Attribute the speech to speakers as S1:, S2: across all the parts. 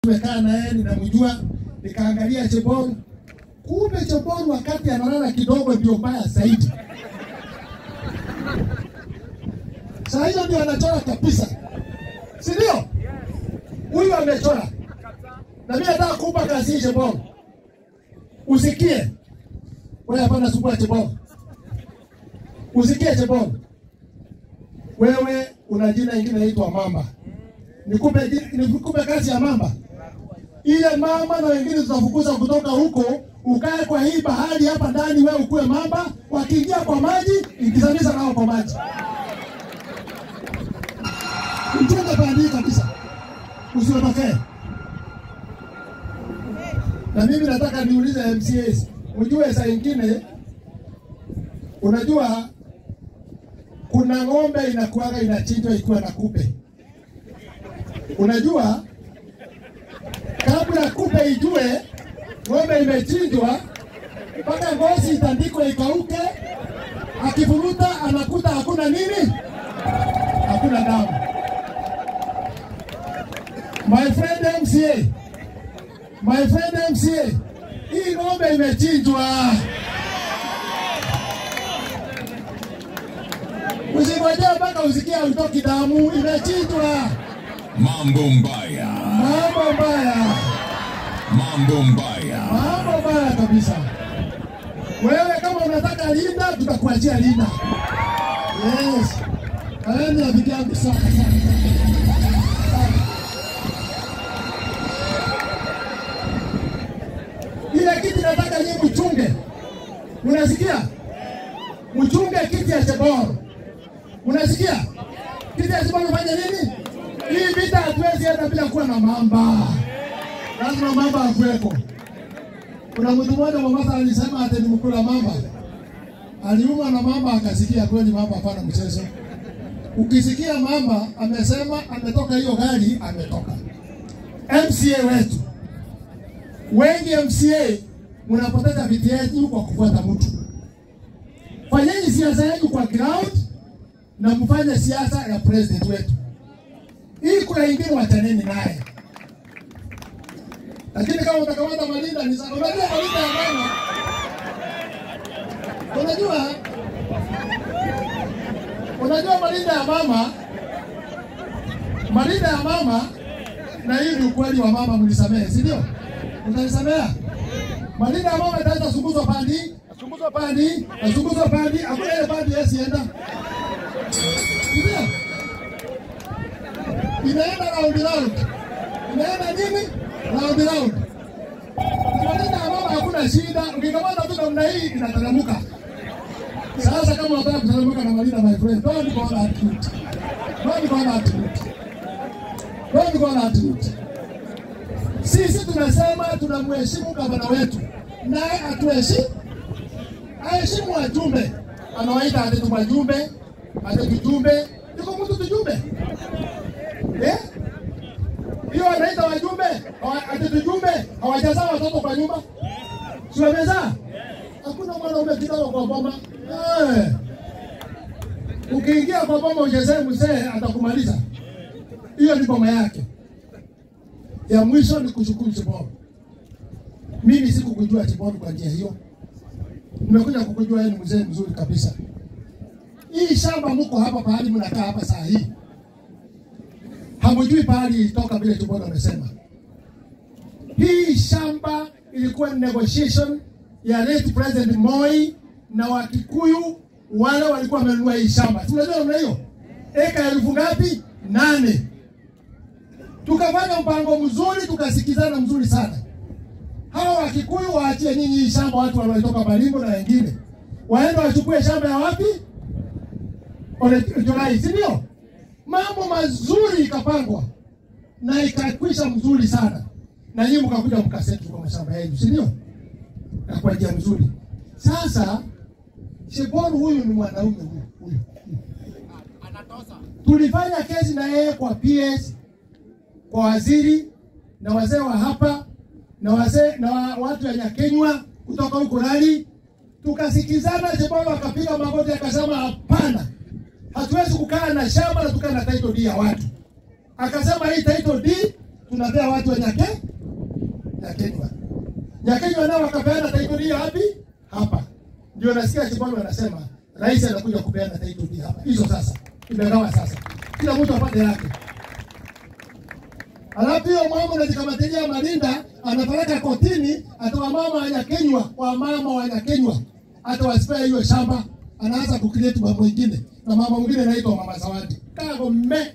S1: tumekaa na yeye, ninamjua, nikaangalia Chebon, kumbe Chebon wakati analala kidogo ndio mbaya zaidi. Saa hiyo ndio anachora kabisa, si ndio? Huyu amechora, na mimi nataka kupa kazi hii Chebon, usikie wewe. Hapana, sumbua Chebon, usikie Chebon, wewe una jina ingine inaitwa Mamba. Nikupe ji- nikupe kazi ya Mamba ile mama na wengine tutafukuza kutoka huko, ukae kwa hii bahari hapa ndani, wewe ukuwe mamba. Wakiingia kwa maji, ingizamisha nao kwa maji, mchunge bandii kabisa, usiotokee. Na mimi nataka niulize MCAs, ujue saa ingine, unajua kuna ng'ombe inakuwaga inachinjwa ikiwa na kupe, unajua kabla kupe ijue ng'ombe imechinjwa, mpaka ngozi itandikwe ikauke, akivuruta anakuta hakuna nini, hakuna damu. My friend MCA, my friend MCA, hii ng'ombe imechinjwa. Usingojea mpaka usikia utoki damu, imechinjwa.
S2: Mambo mbaya,
S1: Mambo mbaya.
S2: mambo mbaya.
S1: Mambo mbaya kabisa. Wewe kama unataka linda, tutakuachia linda. Yes. Kaeni rafiki yangu sana sana. sana. Ile kiti nataka nyinyi mchunge. Unasikia? Mchunge kiti ya Chebor. Unasikia? Kiti ya Chebor fanya nini? Hii vita hatuwezi enda bila kuwa na mamba lazima mamba akuweko. Kuna mtu mmoja Mombasa alisema ati ni mkula mamba, aliumwa na mamba akasikia kweli mamba hapana mchezo. Ukisikia mamba amesema ametoka hiyo gari, ametoka. MCA wetu wengi, MCA mnapoteza viti yenu kwa kufuata mtu. Fanyeni siasa yenu kwa ground na mfanye siasa ya president wetu. Hii kuna ingine wachaneni naye lakini kama utakamata Malinda ni sawa. Unajua Malinda ya mama, unajua unajua Malinda ya mama, Malinda ya mama, na hii ni ukweli wa mama, mnisamehe, si ndio? Utanisamea? Malinda ya mama itaanza sunguzwa pandi, sunguzwa pandi, sunguzwa pandi, hakuna ile pandi yesienda, ndio inaenda round round, inaenda nini round round. Malinda ya mama hakuna shida, ukikamata tu namna hii inateremka. Sasa kama unataka kuteremka na Malinda, my friend, don't go that route, don't go that route, don't go that route. Sisi tunasema tunamheshimu gavana wetu, naye atuheshimu, aheshimu wajumbe. Anawaita ati tu wajumbe, ati tujumbe, yuko mtu tujumbe eh? hiyo anaita wajumbe hawa- ati tujumbe hawajazaa watoto kwa nyumba, si wamezaa? Hakuna mwanaume kidogo kwa boma eh. Ukiingia kwa boma uchezee mzee atakumaliza. Hiyo ni boma yake. Ya mwisho ni kushukuru Chiboro. Mimi sikukujua Chiboro kwa njia hiyo, nimekuja kukujua yeye ni mzee mzuri kabisa. Hii shamba mko hapa pahali mnakaa hapa saa hii hamjui pahali ilitoka vile Chiboro amesema. Hii shamba ilikuwa ni negotiation ya late President Moi na Wakikuyu wale walikuwa wamenunua hii shamba. Tunajua namna hiyo, eka elfu ngapi? Nane. Tukafanya mpango mzuri, tukasikizana mzuri sana. Hawa Wakikuyu waachie nyinyi hii shamba, watu waliotoka Baringo na wengine waende wachukue shamba ya wapi? Ole Jolai, si ndio? Mambo mazuri ikapangwa na ikakwisha mzuri sana, na nyinyi mkakuja mkasetu kwa mashamba yenu, si ndio? Na kwa njia mzuri. Sasa Shebon huyu ni mwanaume huyu huyu, tulifanya kesi na yeye kwa PS, kwa waziri na wazee wa hapa na wazee na wa, watu wa Nyakenywa kutoka huko Rali, tukasikizana. Shebon akapiga magoti akasema, hapana, hatuwezi kukaa na shamba na tukaa na title deed ya watu. Akasema hii title deed tunapea watu wa Nyake Nyakenywa. Nyakenywa nao wakapeana title hiyo wapi? Hapa. Ndio nasikia Chibolo anasema rais anakuja kupeana title hii hapa. Hizo sasa imegawa sasa, kila mtu apate yake. Alafu hiyo mama unajikamatilia Marinda anapeleka kotini, ata wamama wanyakenywa, wamama wanyakenywa, hata wasipea hiyo shamba, anaanza kucreate mambo mengine, na mama mwingine anaitwa mama Zawadi kago mme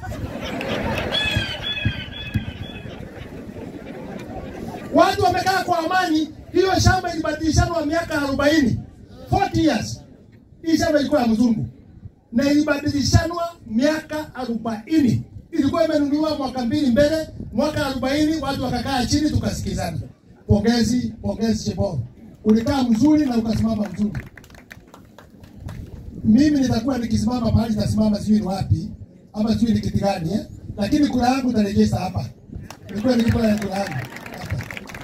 S1: watu wamekaa kwa amani. Hiyo shamba ilibadilishanwa miaka arobaini 40 years. Hii shamba ilikuwa ya mzungu na ilibadilishanwa miaka arobaini. Ilikuwa imenunuliwa mwaka mbili mbele, mwaka arobaini watu wakakaa chini tukasikizana. Pongezi, pongezi Cheboro, ulikaa mzuri na ukasimama mzuri. Mimi nitakuwa nikisimama pahali nitasimama, sijui ni wapi ama sijui ni kiti gani eh? Lakini kura yangu nitarejesha hapa. Nilikuwa nikikula ya kura yangu hapa.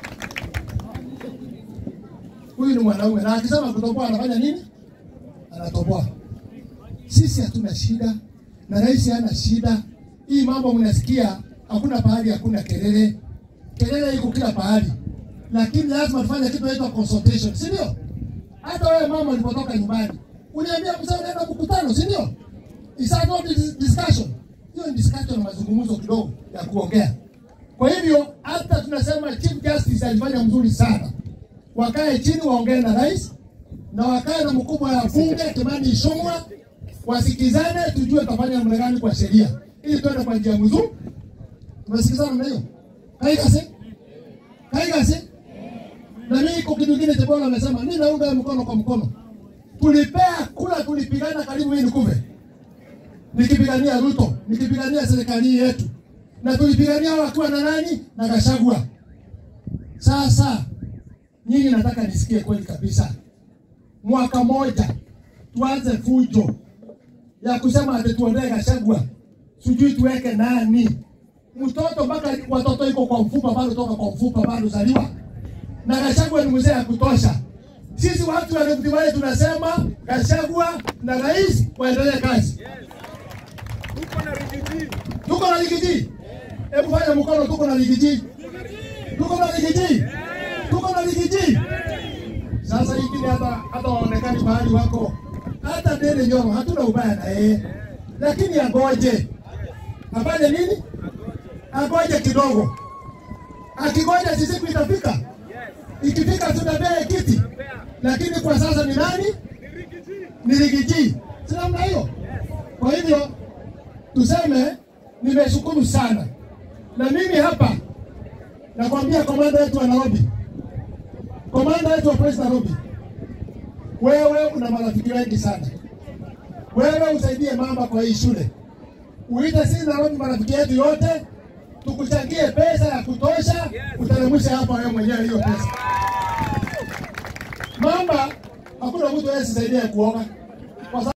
S1: Huyu ni mwanaume na akisema kutoboa anafanya nini? Anatoboa. Sisi hatuna shida na rais hana shida. Hii mambo mnasikia, hakuna pahali hakuna kelele. Kelele iko kila pahali, lakini lazima tufanye kitu inaitwa consultation, si ndio? Hata wewe mama ulipotoka nyumbani uniambia mzee, unaenda mkutano, si ndio? Is that not dis- discussion? Hiyo ni discussion na mazungumzo kidogo ya kuongea. Kwa hivyo hata tunasema Chief Justice alifanya mzuri sana, wakae chini waongee na rais na wakae na mkubwa wa bunge Kimani Ichung'wa, wasikizane, tujue tafanya namna gani kwa sheria ili tuende kwa njia mzuri. Tumesikizana na hiyo kaigase kaigase na mimi iko kitu kingine Chebolo amesema, mimi naunga mkono kwa mkono. Tulipea kula, tulipigana karibu mimi nikuve, nikipigania Ruto, nikipigania serikali yetu, na tulipigania wakiwa na nani na Gachagua. Sasa nyinyi nataka nisikie kweli kabisa, mwaka moja tuanze fujo ya kusema ati tuondoe Gachagua, sijui tuweke nani mtoto mpaka watoto iko kwa mfupa bado, toka kwa mfupa bado zaliwa, na Gachagua ni mzee ya kutosha. Sisi watu wa Rift Valley tunasema Gachagua na rais waendelee kazi. Tuko na ligiji, hebu fanya mkono, tuko na ligiji, tuko na ligiji, tuko na ligiji. Sasa hiki hata hata waonekani mahali wako, hata Ndere Nyoro hatuna ubaya na yeye, lakini agoje afanye nini? Agoje kidogo, akigoja si siku itafika. Ikifika tutapea kiti, lakini kwa sasa ni nani? Ni Rigiji, si namna hiyo? Kwa hivyo tuseme nimeshukuru sana, na mimi hapa nakwambia komanda wetu wa Nairobi, komanda wetu wa polisi Nairobi, wewe una marafiki wengi sana. Wewe usaidie mama kwa hii shule, uite sisi Nairobi marafiki yetu yote, tukuchangie pesa ya kutosha, uteremshe hapa wewe mwenyewe hiyo pesa. Mama, hakuna mtu anayesaidia kuoga kwa sababu